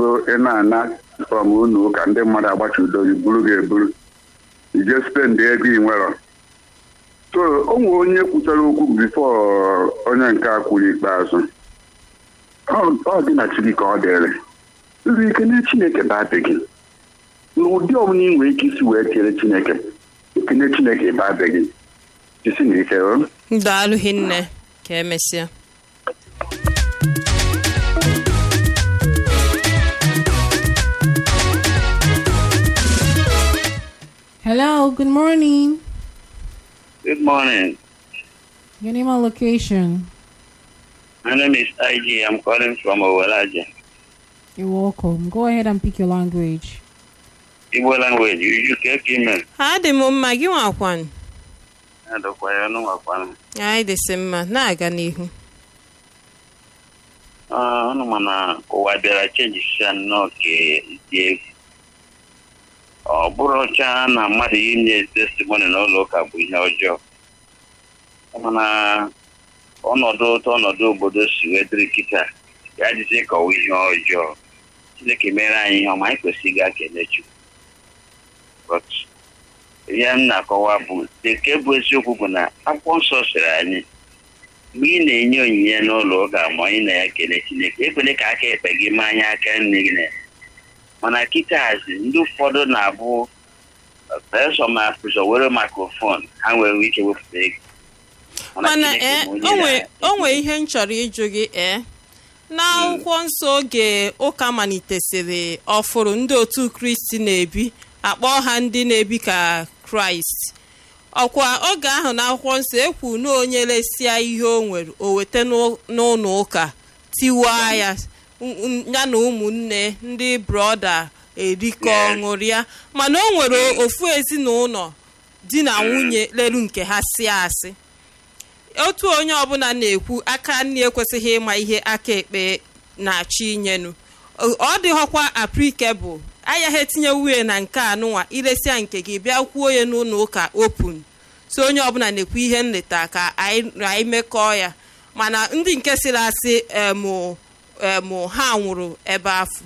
bụrụ ị na-ana from ụlọ ụka ndị mmadụ agbachido gị buru gị eburu ije spendị ego ị nwere so o nwere onye kwuchara okwu bifo onye nke a kwuru ikpeazụ Ọ- ọ dị na chi gị ka ọ dịrị nri ike na chineke badịghị n'ụdị ọbụla ị nwere ike isi wee kere chineke ekene chineke badịghị jisi na ike o daalụ hinne ka emesịa Hello, good morning. Good morning. Your name and location. My name is IG. I'm calling from Owelaja. You're welcome. Go ahead and pick your language. Igbo language. You you get email. ha dị m mma gị nwakwan Adọkwa ya n'ụwakwa m. anyị dịsị mma na-aga n'ihu Ọnụ ma na ụwa bịara chenjisia nnọọ ka dị egwu. Ọ bụrụ ọcha na mmadụ inye testimony n'ụlọ ụka bụ ihe ọjọọ. Mana ọnọdụ otu ọnọdụ obodo si wee dịrị kịta ya dịzie ka ọwụ ihe ọjọọ. Chineke mere anyị ihe ọma anyị kwesịrị ịga kene Chukwu. But ihe m na-akọwa bụ nke bụ eziokwu bụ na akwụkwọ nsọ sịrị anyị mgbe ị na-enye onyinye n'ụlọ ụka ma ị na-ekele Chineke ekwele ka aka ekpe gị ma anya aka nne gị na mana kịtazi ndị ụfọdụ na-abụ pesọ ma pụzọ were mikrofon ha nwere ike wepụta ego mana Chineke ee bụ onye onwe na- onwe ihe m chọrọ ịjụ gị ee n'akwụkwọ nsọ oge ụka malitesịrị ọfụrụ ndị otu kristi na-ebi akpọ ha ndị na-ebi ka kraịst ọkwa oge ahụ n'akwụkwọ nsọ ekwu na onye lesia ihe o nwere o weta n'ụ- n'ụlọ ụka tiwaa ya n- n- ya na ụmụnne ndị brọda erikọ Yes. ṅụrịa mana o nwere ofu ezinụlọ di na nwunye lelu nke ha si asị otu onye ọbụla na-ekwu aka nri ekwesịghị ịma ihe aka ekpe na-achọ inyenu Ọ- ọ dịghọkwa aprikebụl ayaghị etinye wuye na nke anụnwa iresia nke gị bịa kwuo ya n'ụlọ ụka opun so onye ọbụla na-ekwu ihe nleta ka anyị anyị mekọọ ya mana ndị nke sịrị asị emụ emụ ha nwụrụ ebe afọ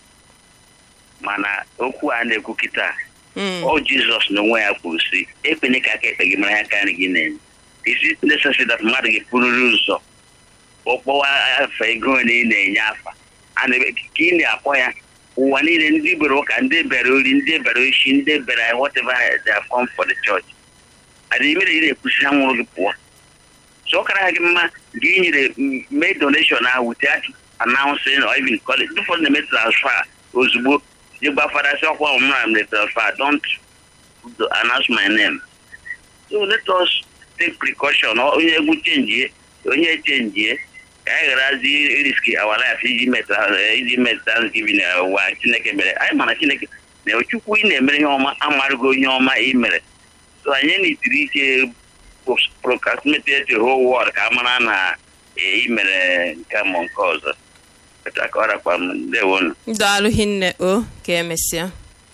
mana okwu a na-ekwu kịta Mm. ọ jizọs n'onwe ya kwuru si ekpene ka aka ekpe gị mara ya aka nri gị na-enye isi necessary that mmadụ gị pụrụrụ ụzọ ọkpọwa afa ego ole ị na-enye afa a na ka ị na-akpọ ya ụwa niile ndị bere ụka ndị bere ori ndị bere isi ndị bere whatever they have come for the church adịghị mere ị na-ekwusi ha nwụrụ gị pụọ so ọ kara gị mma gị nyere m- mee donation ahụ without announcing or even calling ndị ụfọdụ na-eme transfer ozugbo ịgba fada sị ọkwa ọmụma m transfer don't announce my name so let us take precaution Ọ- onye egwu chenjie onye chenjie ka anyị gharazi iriski our life iji meta iji met thanksgiving na ụwa chineke mere anyị mana chineke na chukwu ị na-emere ihe ọma amarụgo ihe ọma ị mere so anyị na-etiri ike procrastinate the whole world ka a mara na eh, ị mere nke a ma nke ọzọ Etu a ka ọ rakwa m ndewonu daalụ hinne o ka emesịa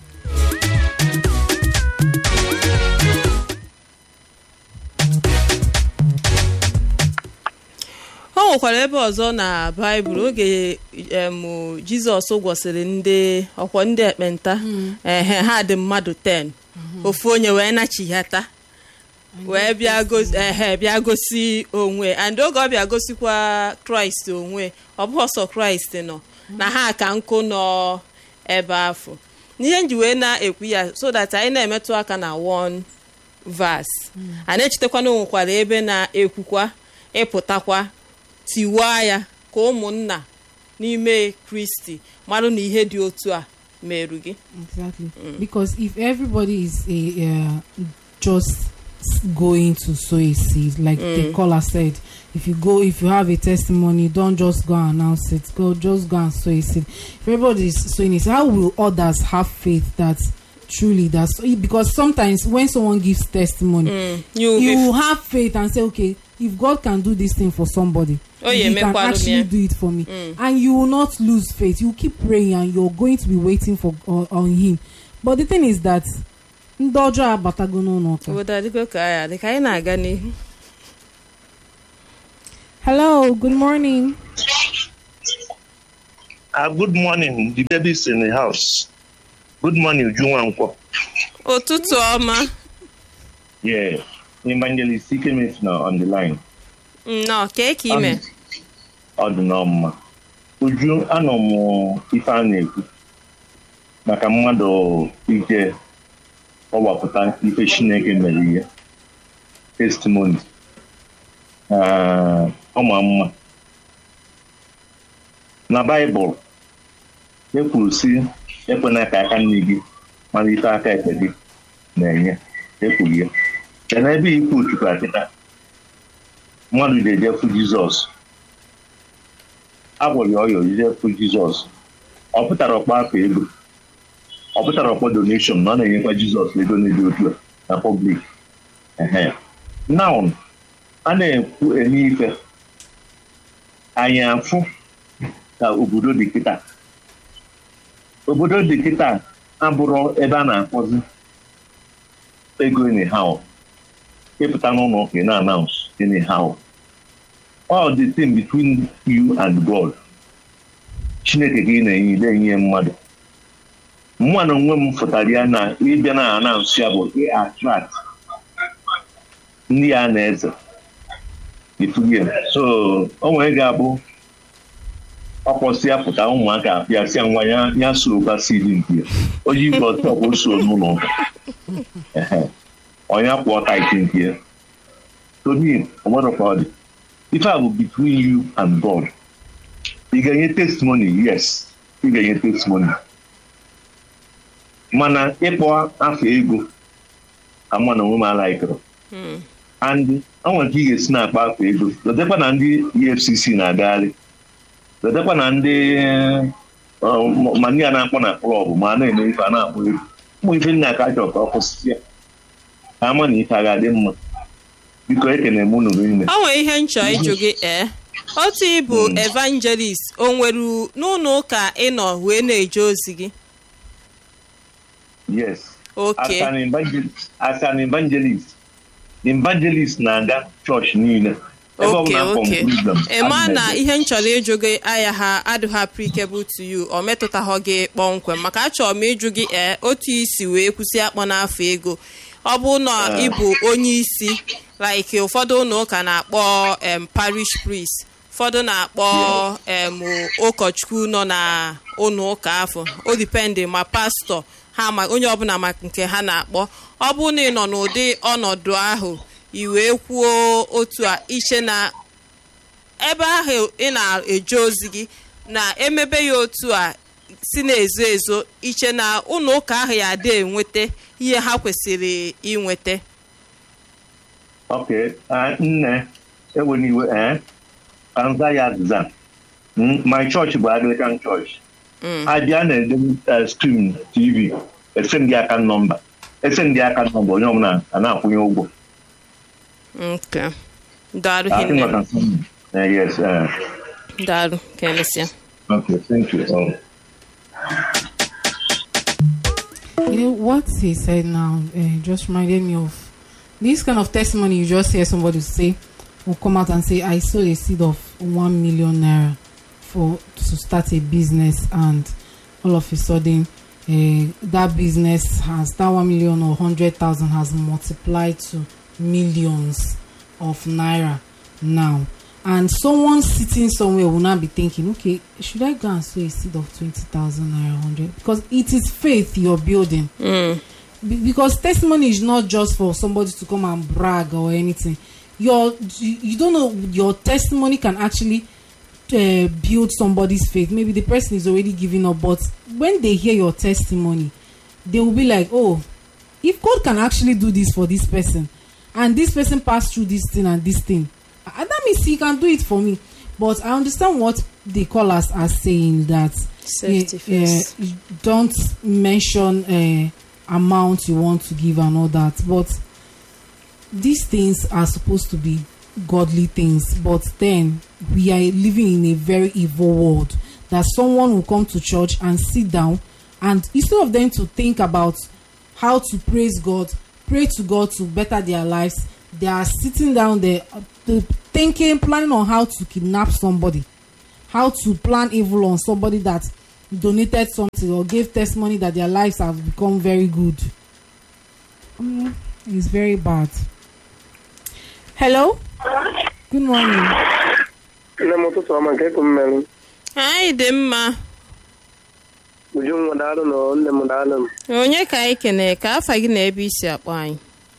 o nwekwara ebe ọzọ na baịbụl oge em, jizọs gwọsịrị ndị ọkwọ ndị ekpenta ehe ha dị mmadụ 10 ofu onye wee nachighata wee bịa gosi ehe bịa gosi onwe and oge ọ bịa gosikwa kraịst onwe ọ bụghị ọsọ kraịst nọ na ha ka nkụ nọ ebe afọ n'ihe nji wee na-ekwu ya so that anyị na-emetụ aka na one verse a na-echetakwa na o nwekwara ebe na-ekwukwa ịpụtakwa tiwaa ya ka ụmụnna n'ime kristi marụ na ihe dị otu a merụ gị Exactly. Because if everybody is a uh, just s- going to sow a seed, like the caller said, if you go, if you have a testimony, don't just go and announce it. Go, just go and sow a seed. If everybody is sowing it, how will others have faith that truly that's because sometimes when someone gives testimony, you, you if- will have faith and say, okay, if God can do this thing for somebody, Oh, yeah, He can mekwarụ m actually ya. do it for me, and you will not lose faith. You keep praying, and you're going to be waiting for uh, on Him. But the thing is that ndị ọjọọ abatago n'ụlọ ụka. obodo adịgo ka ya dị ka anyị na-aga n'ihu Hello, good morning. Uh, good morning. The baby's in the house. Good morning, Ujunwankwo. ụtụtụ ọma Yeah. Evangelist Ikemet now on the line. nnọọ kee ka ime Ọ dị n'ọmụma. Uju, anọ m ife a na-ekwu maka mmadụ ije ọgbapụta ife Chineke mere ihe. Testimony. Ah, Ọ ma mma. Na Baịbụl, e kwuru sị ekwena ka aka nne gị mara ife aka ekpe gị na-enye ekwuru ya ya na ebe ikwu chukwu akịta mmadụ ga-ejefu jizọs agwọrọ ya ọyọ jefu jizọs ọ pụtara ọkpọ afọ ego ọ pụtara ọkpọ donation na ọ na-enyekwa jizọs ego na-eji otu a na pọblik naun a na-ekwu eme ife anyị afụ ka obodo dị kịta obodo dị kịta abụrụ ebe a na-akpọzi ego anyhow ịpụta n'ụlọ ụka ị na-announce anyhow all the thing between you and God chineke ka ị na-enye ile enye mmadụ mma na onwe m fụtara ya na ịbịa na announce ya bụ ị attract ndị a na-eze ifugie so o nwere ga-abụ ọkpọsịa pụta ụmụaka apịa sịa nwa ya ya so basidi nke ya oji igwe ọtọ bụ so n'ụlọ ụka Ehe. onye kwụọ taiti nke ya tomi ọgbarọkwa ọ dị ife a bụ between you and God ị ga-enye testimony yes ị ga-enye testimony mana ịkpọ afọ ego ama na onwe m alaikụrụ and ọ nwere ka ị ga-esi na-akpa afọ ego letakwa na ndị efcc na-agagharị letakwa na ndị ọ, ma ndị a na-akpọ na klọb ma a na-eme ife a na-akpọ ego ụmụ ife nna aka chọrọ ka ọ kwụsịsị ya ka ama na ife a ga-adị mma biko ekene m unu niile o nwere ihe nchọ ịjụ gị ee otu ịbụ evangelist o nwere n'ụlọ ụka ịnọ wee na-eje ozi gị yes oke as an evangelist as an evangelist evangelist na-aga chọọchị niile ebe ọ oke bụla akpọ oke m problem ịma ana m na eje. ihe m chọrọ ịjụ gị aya ha adịghị applicable to you ọ metụtaghị gị kpọmkwem maka achọrọ m ịjụ gị ee otu isi wee kwụsị akpọ n'afọ ego ọ bụ na ịbụ onye isi like ụfọdụ ụlọ ụka na-akpọ em parish priest ụfọdụ na-akpọ em ụkọchukwu nọ na ụlọ ụka afọ o dipendị ma pastọ ha ma onye ọbụla ma nke ha na-akpọ ọ bụ na ị nọ n'ụdị ọnọdụ ahụ i wee kwuo otu a iche na ebe ahụ ị na-eje ozi gị na emebe ya otu a si na-ezo ezo iche na ụlọ ụka ahụ ya adị enweta ihe ha kwesịrị inweta Okay, uh, nne ewena iwe eh anza ya azịza Mm, my church bụ Anglican church abịa na-ede uh, stream tv ese ndị aka nọmba ese ndị aka nọmba onye ọbụla a na-akwụnye ụgwọ nke daalụ I think hinne I can see. Uh, yes uh, daalụ ka emesịa okay thank you um, You know what he said now uh, just reminded me of this kind of testimony. You just hear somebody say, will come out and say, "I sowed a seed of one million naira for to start a business," and all of a sudden, uh, that business has that one million or hundred thousand has multiplied to millions of naira now. And someone sitting somewhere will now be thinking, okay, should I go and sow a seed of 20,000 naira 100? Because it is faith you're building. Be- because testimony is not just for somebody to come and brag or anything. Your you, you don't know your testimony can actually uh, build somebody's faith. Maybe the person is already giving up, but when they hear your testimony, they will be like, oh, if God can actually do this for this person, and this person passed through this thing and this thing, uh, that means he can do it for me. But I understand what the callers are saying that Safety eh, first. eh, don't mention uh, amount you want to give and all that. But these things are supposed to be godly things. But then we are living in a very evil world that someone will come to church and sit down and instead of them to think about how to praise God, pray to God to better their lives, they are sitting down there uh, to- thinking, planning on how to kidnap somebody. how to plan evil on somebody that donated something or gave testimony that their lives have become very good um, it's very bad hello good morning nne m ụtụtụ ọma nke ekwu mmerụ anyị dị mma ujunwa daalụ na nne m daalụ m onye ka anyị kene ka afa gị na ebe isi akpọ anyị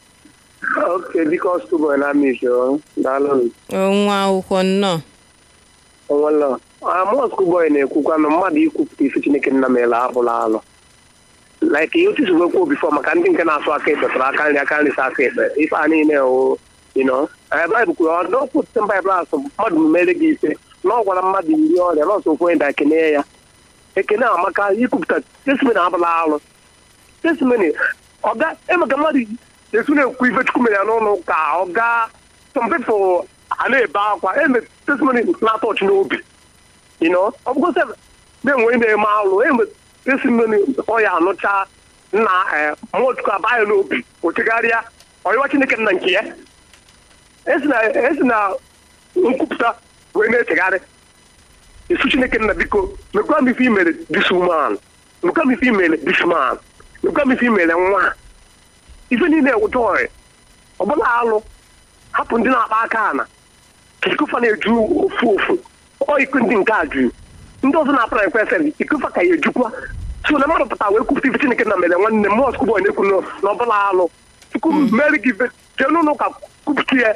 oke biko stụbọ na amị o daalụ m nwa akwụkwọ nnọọ onwelọ mọsk bọị na-ekwukwa na mmadụ ikwupụta ife chineke nna mere abụla alụ like ihe otu sigwe kwuo bifọ maka ndị nke na-asụ aka ekpe tụrụ aka nri aka nri sa aka ekpe ife a niile o ino baịbụl kwuru ọ dọkwute baịbụl asụ mmadụ mere gị ife na ọ gwara mmadụ iri ọrịa nọọsụ okwu onye da ekene ya ekene amaka ikwupụta testimony abụla alụ testimony ọga emeka mmadụ esu na-ekwu ife chukwu mere ya n'ụlọ ụka ọga some people a na-ebe akwa eme testimony na-atọ ọchị n'obi you know ọ bụgo sef na-enwe na-eme alụ eme testimony ọ ya anụcha na mmụọ chukwu aba ya n'obi o chegharịa ọyịwa chineke nna nke ya esi na esi na nkwupụta wee na-echegharị isu chineke nna biko mekwa m ife imere this woman mekwa m ife imere this man mekwa m ife imere nwa ife niile joy ọbụla alụ hapụ ndị na-akpa aka ana ka ikufa na-eju ofu ofu ọ iku ndị nke a juru ndị ọzọ na-apụra ekwesịrị ikufa ka ya ejukwa so na mmadụ pụta wee kwupụta ife chineke na mere nwanne m mọsk bọị na-ekwu na ọbụla alụ chukwu meri gị ife jee n'ụlọ ụka kwupụta ya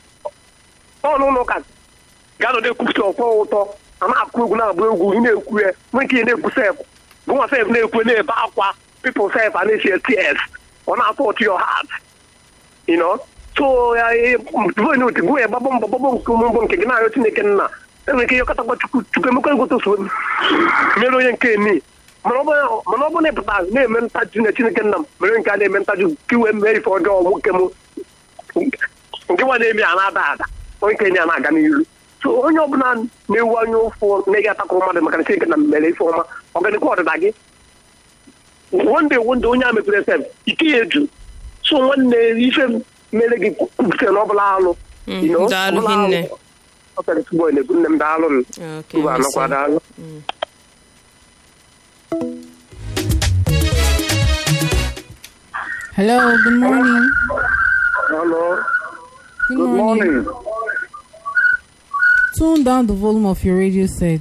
ọ n'ụlọ ụka ga-anọdụ ekwupụta ọkwọ ụtọ a na-akụ egwu na-agba egwu ị na-ekwu ya nwee nke na-ekwu sef gụnwa sef na-ekwu na-ebe akwa pipụl sef a na-echi ts ọ na-atọ ọchị your heart you know so ya vote gụ ya gbabọ mbọ gbabọ nke mbọ nke gị na-arịọ chineke nna enwere ike ịyọkọtakwa chukwu chukwu emekwa egote so mere onye nke ni mana ọ bụ na ịpụta na-eme ntaju na chineke nna m mere nke a na-eme ntaju ka iwee mee ife ọjọọ nwoke m nke nwa na-eme ya na-ada ada onye nke ya na-aga n'iru so onye ọbụla na-ewu anya ụfụ na-eghị atakụrụ mmadụ maka na chineke na mere ife ọma ọganikwa ọdịda gị wonde wonde onye a mepere sef ike ya eju so nwanne ife mere gị kwupụta na ọbụla alụ daalụ hinne ọkara na-ekwu nne m daalụ m Okay, ugbu anọkwa mesịa. daalụ hello good morning Hello. good, Good morning. tune down the volume of your radio set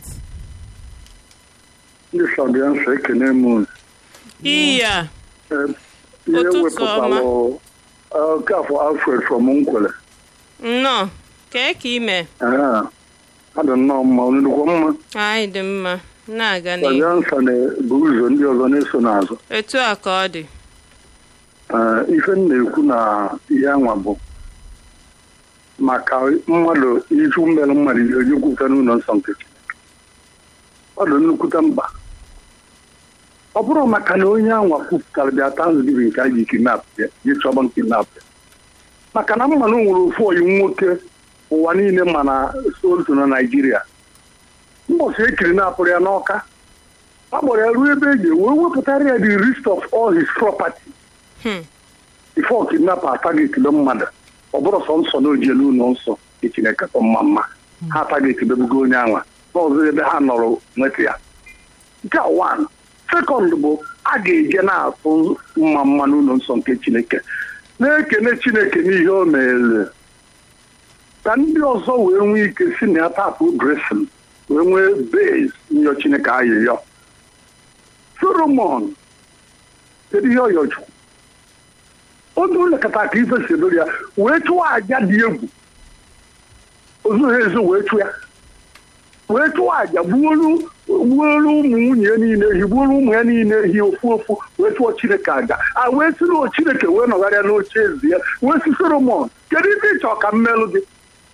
Ndị Sabiansa ekene m unu. iya Eh, Ihe Ụtụtụ wepụtalụ Okafọ Alfred from Nkwele. nnọọ kee ka ime Ah, Adị nnọọ mma, unu dịkwa mma. anyị dị mma na-aga n'ihu Sabiansa na-ebu ụzọ ndị ọzọ na-eso n'azụ. etu a ka ọ dị Eh, Ife m na-ekwu na ihe anwa bụ maka mmadụ izu mere mmadụ ihe onye kwupụta n'ụlọ nsọ nke Chineke. Ọ dị nnukwute mkpa. Ọ bụrụ maka na onye anwa kwupụtara bịa Thanksgiving ka a ji kidnap ya, ji chọba kidnap ya. maka na mmanụ nwere ofu oyi nwoke ụwa niile ma na solto na naijiria mbọsị ekiri na-apụrụ ya n'ọka a gbara ya ruo ebe eji wee wepụtara ya the list of all his property Hmm. before kidnapper atagetile mmadụ ọ bụrụ sọ nsọ na ojielu ụlọ nsọ echineke tọ mma mma ha atagetibebugo onye anwa n'ọzọ ebe ha nọrọ nweta ya nke a one second bụ a ga-eje na-atụ mma mma n'ụlọ nsọ nke chineke na-ekene chineke n'ihe o mere ka ndị ọzọ wee nwee ike si na ya tapụ dresin wee nwee base nyọ chineke ayịyọ solomon kedu ihe ọyọchukwu oge ụlọkọta ka ife si edoro ya wee chụọ aja dị egwu ozughị ezo wee chụọ ya wee chụọ aja gbuolu gbuolu ụmụ nwunye ya niile ehi gbuolu ụmụ ya niile ehi ofu ofu wee chụọ chineke aja a wee si na chineke wee nọgharịa n'oche eze ya wee si solomon kedu ife ịchọ ka mmelụ gị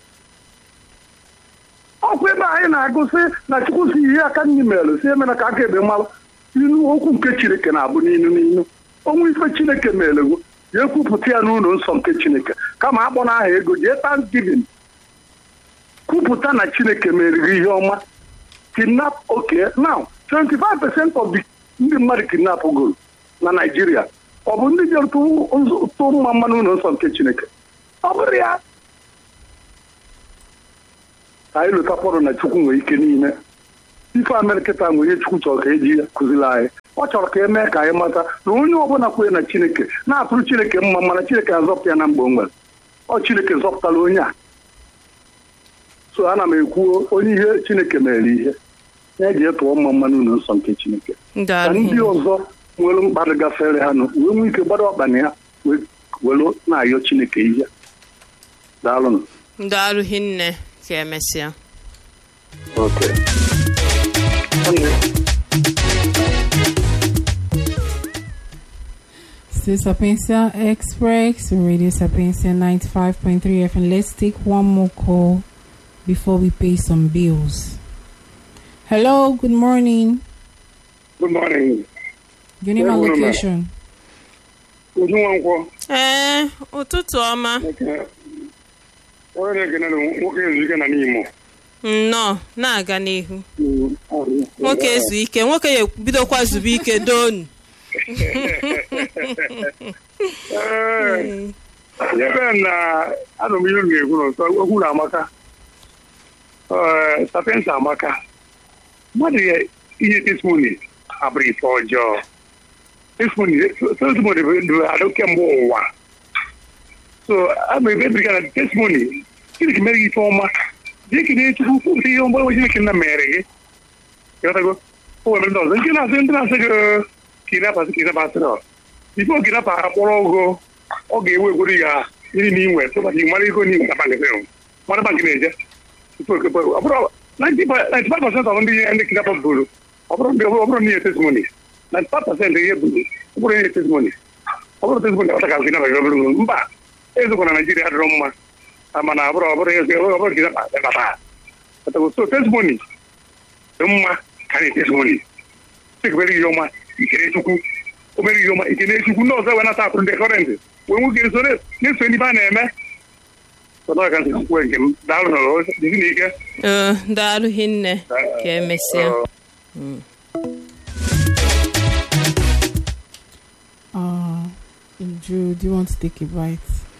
ọkwa ebe anyị na-agụsị na chukwu si ihe aka nri mere si emena ka aka ebe mmalụ ilu okwu nke chineke na-abụ n'inu n'inu onwe ife chineke merewo ya ekwupụta ya n'ụlọ nsọ nke chineke kama akpọ n'aha ego jee thanksgiving kwupụta na chineke meriri ihe ọma kidnap oke now 25 percent of the ndị mmadụ kidnap goro na naijiria ọ bụ ndị jere tụ mma mma n'ụlọ nsọ nke chineke ọ bụrụ ya anyị lụtakwọrọ na chukwu nwere ike niile ife amerịkịta nwere chukwu chọrọ ka eji kụziri anyị ọ chọrọ ka e mee ka anyị mata na onye ọbụla kwere na chineke na-atụrụ chineke mma mana chineke azọpụta ya na mgbe o nwere ọ chineke zọpụtara onye a so ana m ekwu onye ihe chineke mere ihe na-eji tụọ mma mmanụ ụlọ nsọ nke chineke ka daalụ ndị ọzọ nwere mkpa gafere ha nụ wee nwee ike gbara ọkpa na ya wee were na-ayọ chineke ihe daalụnụ daalụ hinne ka emesịa Okay. Still Sapientia Express, Radio Sapientia 95.3 FM. Let's take one more call before we pay some bills. Hello, good morning. Good morning. Your name Yeah, and good morning. location. Uju Nwankwọ. ee ụtụtụ ọma Onye na-ekene na nwoke ezu ike na n'Imo. nnọọ na-aga n'ihu nwoke ezu ike nwoke ya bidokwa zube ike donu ebe na anụ m ihe m ga-ekwu n'ụtọ okwu na amaka sapiensa amaka mmadụ ya ihe testimoni abụrụ ife ọjọọ testimoni testimoni bụ adụ kemgbe ụwa so abụ ebe ebiriga na testimoni chineke mere gị ife ọma dịka na chukwu kwupụta ihe ọma onwe chineke nna mere gị ịghọtago o nwere ndị ọzọ nke na-asị ndị na-asị gị kidnapasị kidnapasịrị bifo kidnapa akpọrọ ogo ọ ga-ewe egwuru ya iri na inwe tụbata ị mara ego n'iwu na bankị sịrị mara bankị na-eje tupu okepe ọ bụrụ 95 percent of ndị ndị kidnapa buru ọ bụrụ ndị ọ bụrụ ndị testimony 95 percent ihe buru ọ bụrụ ihe testimony ọ bụrụ testimony ọta ka kidnapa ga bụrụ mba ezokwa na naijiria dịrọ mma mana ọ bụrụ ọ bụrụ ihe ọ bụrụ kidnapa bata so testimony dị mma karịa testimony chekebere ihe ọma ikere chukwu obere ihe ọma ikene chukwu ndị ọzọ wee nata akụrụ ndị kọrentị wee nwoke so na-eso ndị be a na-eme sọdọ ka nsị kwuo nke m daalụ nọrọ dịzi n'ike ee daalụ hinne ka emesịa Uh, Drew, do you want to take a bite?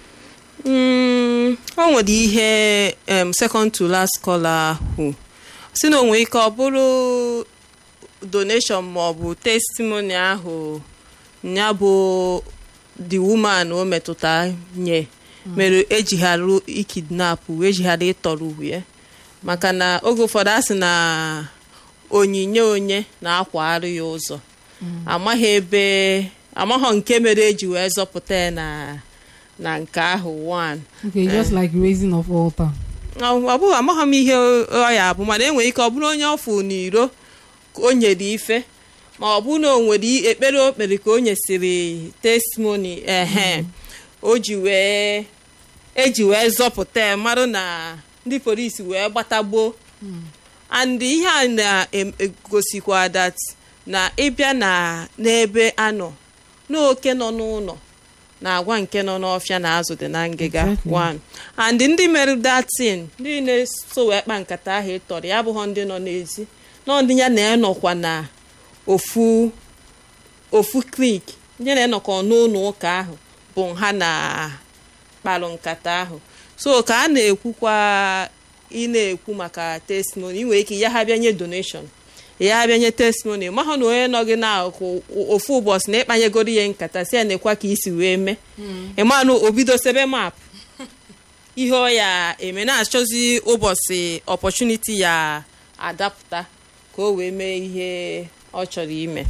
Mm, o nwere ihe em, second to last caller ahụ si na onwe ike ọ bụrụ donation ma ọ bụ testimony ahụ ya bụ the woman o metụta nye mere ejighara ikidnapụ ejighara ịtọrọ uhie maka na oge ụfọdụ a sị na onyinye onye na-akwagharị ya ụzọ amaghị ebe amaghọ nke mere eji wee zọpụta ya na na nke ahụ one Okay, just like raising of altar. ọ bụghị amaghị m ihe ọ ya bụ mana enwere ike ọ bụrụ onye ọfụ n'iro ka o nyere ife ma ọ bụ na o nwere i- ekpere o kpere ka o nyesịrị testimony ehe o ji wee eji wee zọpụta ya marụ na ndị polisi wee gbatagbuo and ihe a na-egosikwa that na ịbịa na n'ebe anọ n'oke nọ n'ụlọ na-agwa nke nọ n'ọfịa na azụ dị na ngịga Exactly. one and ndị mere datin ndị na-eso wee kpa nkata ahụ ịtọrọ ya abụghọ ndị nọ n'ezi nọ ndị ya na-enọkwa na ofu ofu klik ndị na-enọkọ n'ụlọ ụka ahụ bụ ha na kparụ nkata ahụ so ka a na-ekwukwa ị na-ekwu maka testimony ị nwere ike ya ha bịa nye donation ya ha bịa nye testimony mahụ na onye nọ gị n'akụkụ ofu ụbọchị na ịkpanyegoro ihe nkata si ya na-ekwa ka isi wee mee ịmanụ obido sebe map ihe ọ ya eme na-achọzi ụbọchị opportunity ya adapụta ka o wee mee ihe ọ chọrọ ime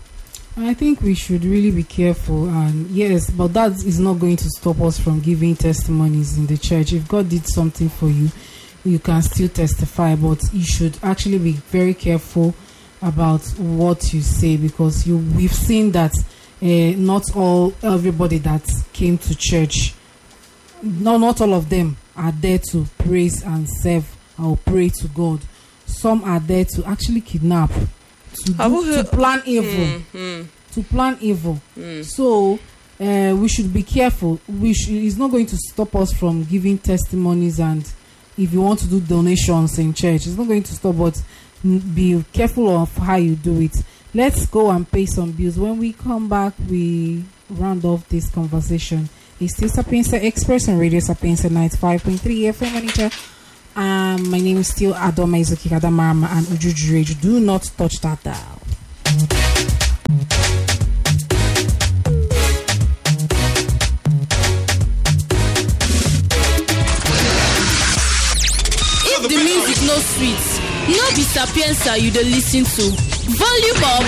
I think we should really be careful, and yes, but that is not going to stop us from giving testimonies in the church. If God did something for you, you can still testify, but you should actually be very careful about what you say because you we've seen that uh, not all everybody that came to church, no, not all of them are there to praise and serve or pray to God. Some are there to actually kidnap, to, Ọ do, bụghị- to plan evil to plan evil. So uh, we should be careful. We sh- it's not going to stop us from giving testimonies and if you want to do donations in church, it's not going to stop. But mm, be careful of how you do it. Let's go and pay some bills. When we come back, we round off this conversation. It's still Sapienza Express on Radio Sapienza 95.3 FM manager Um, my name is still Adoma Izuki Kadamarama and Ujuju Radio. Do not touch that dial. if the music no sweet no be sapienza you dey lis ten to volume up